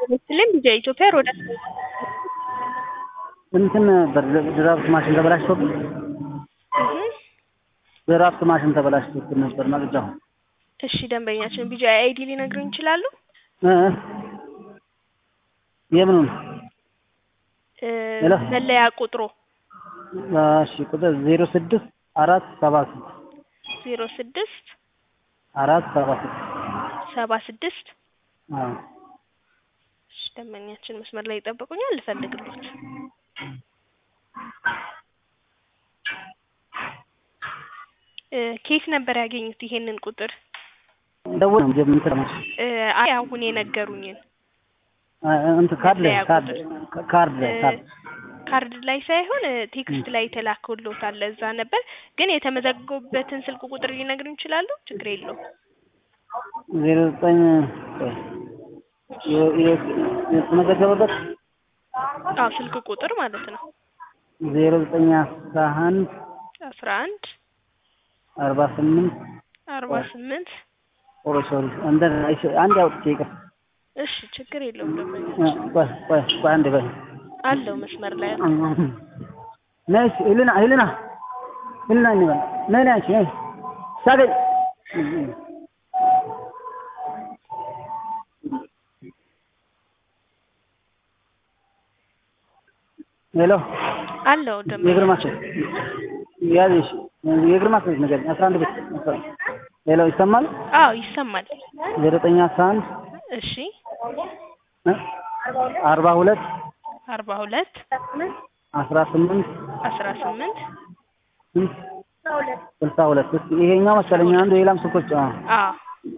ምስልም የኢትዮጵያ ሮዳ እንትን ነበር ድራፍት ማሽን ተበላሽቶብን ድራፍት ማሽን ተበላሽቶብን ነበር መቅጃው። እሺ ደንበኛችን ቢጂ አይዲ ሊነግሩኝ ይችላሉ? እ የምኑን እ ሄሎ። መለያ ቁጥሩ እሺ ቁጥር ዜሮ ስድስት አራት ሰባ ስድስት ዜሮ ስድስት አራት ሰባ ስድስት ሰባ ስድስት አዎ እሺ ደንበኛችን መስመር ላይ ይጠብቁኛል፣ ልፈልግሎት። እ ኬት ነበር ያገኙት ይሄንን ቁጥር? ደውል ነው ጀም እንትን ነው እ አይ አሁን የነገሩኝን እንትን ካርድ ላይ መለያ ካርድ ቁጥር። ካርድ ላይ እ ካርድ ካርድ ላይ ሳይሆን እ ቴክስት ላይ የተላከሎታል እዛ ነበር። ግን የተመዘገቡበትን ስልክ ቁጥር ሊነግሩኝ ይችላሉ? ችግር የለውም። ዜሮ ዘጠኝ የ- የ- የተመዘገበበት አዎ ስልክ ቁጥር ማለት ነው። ዜሮ ዘጠኝ አስራ አንድ አስራ አንድ አርባ ስምንት አርባ ስምንት ኦሮ ሶሪ እንትን አይሽ- አንድ አውጥቼ ይቅር እሺ ችግር የለውም እ ደንበኛችን ቆይ ቆይ ቆይ አንድ በይ አለው መስመር ላይ ነይ እስኪ ሄልና ሄልና ሄልና እንበል ነይ ነይ አንቺ ነይ ታገኝ ሄሎ አለው የእግር ደንበኛ ማስያዝ ያዝሽ የእግር ማስያዝ ነገር አስራ አንድ ቤት ሄሎ ይሰማል አዎ ይሰማል። ዜሮ ዘጠኝ አስራ አንድ እሺ እ አርባ ሁለት አርባ ሁለት አስራ ስምንት አስራ ስምንት ስንት ስልሳ ሁለት እስኪ ይሄኛው መሰለኝ አንዱ የሌላም ስልኮች አዎ አዎ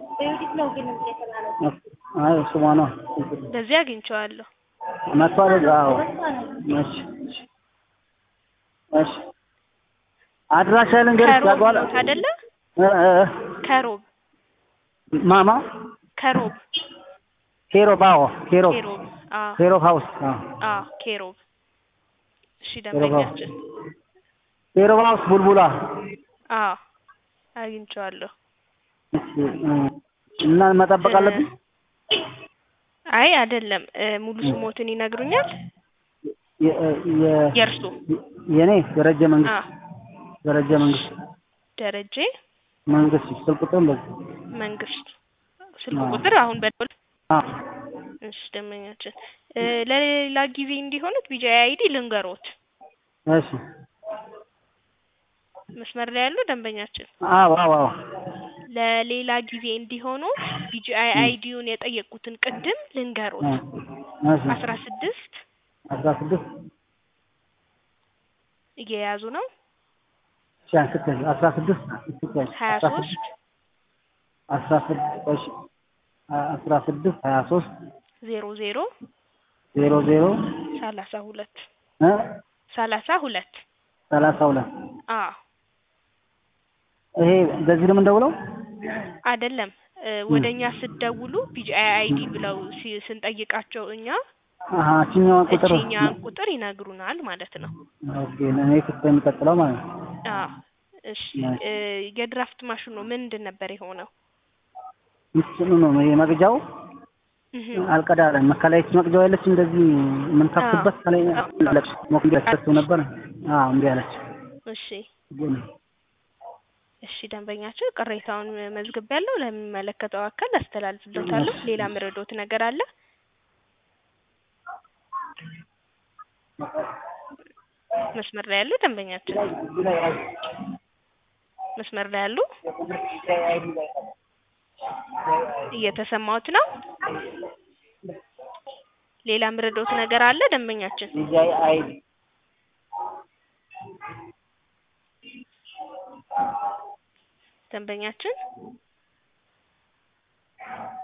አይ ስሟ ነው በዚህ አግኝቼዋለሁ። መጥቷል እዛ አዎ እሺ እሺ እሺ አድራሻ ልንገርሽ ከሮብ ታውቀዋለህ ኖት አይደለ? እ እ እ ከሮብ ማማ ከሮብ ኬሮብ አዎ ኬሮብ ኬሮብ አዎ ኬሮብ ሀውስ አዎ አዎ ኬሮብ እሺ ደንበኛችን ኬሮብ ሀውስ ቡልቡላ አዎ አግኝቼዋለሁ። እሺ እ እና መጠበቅ አለብኝ አይ አይደለም እ ሙሉ ስሞትን ይነግሩኛል? የ- የ- የእርሱ የኔ ደረጀ መንግስት አዎ ደረጀ መንግስት ደረጀ መንግስት ስልክ ቁጥር በዚህ መንግስት ስልክ አዎ። ቁጥር አሁን በደወል አዎ እሺ ደንበኛችን እ ለሌላ ጊዜ እንዲሆኑት ቢጂ አይዲ ልንገሮት። እሺ መስመር ላይ ያሉ ደንበኛችን አዎ አዎ አዎ ለሌላ ጊዜ እንዲሆኑ ቢጂአይ አይዲውን የጠየቁትን ቅድም ልንገሮት። እሺ አስራ ስድስት አስራ ስድስት እየያዙ ነው። እሺ አንስተህ አስራ ስድስት ስትያዝ ሀያ አስራ ሶስት ስድስት አስራ ስድስት እሺ አስራ ስድስት ሀያ ሶስት ዜሮ ዜሮ ዜሮ ዜሮ ሰላሳ ሁለት እ ሰላሳ ሁለት ሰላሳ ሁለት አዎ ይሄ በዚህ ነው የምንደውለው? አይደለም እ ወደ እኛ ስትደውሉ ቢጂአይ አይዲ ብለው ሲ- ስንጠይቃቸው እኛ አሀ እችኛዋን ቁጥር እችኛን ቁጥር ይነግሩናል ማለት ነው። ኦኬ እኔ ክፍት የሚቀጥለው ማለት ነው። አዎ እሺ እ የድራፍት ማሽኑ ምንድን ነበር የሆነው? እንትኑ ነው ይሄ መቅጃው እህ አልቀዳለም። መከላየት መቅጃው ያለች እንደዚህ የምንከፍትበት ከላይ አለች ሞክንዲያ ተሰጥቶ ነበር። አዎ እምቢ አለች። እሺ ግን እሺ ደንበኛችን ቅሬታውን መዝግቤያለሁ። ለሚመለከተው አካል አስተላልፍለታለሁ። ሌላ ምረዶት ነገር አለ? መስመር ላይ ያሉ ደንበኛችን መስመር ላይ ያሉ እየተሰማዎት ነው? ሌላ ምረዶት ነገር አለ ደንበኛችን? ዲጃይ አይዲ ደንበኛችን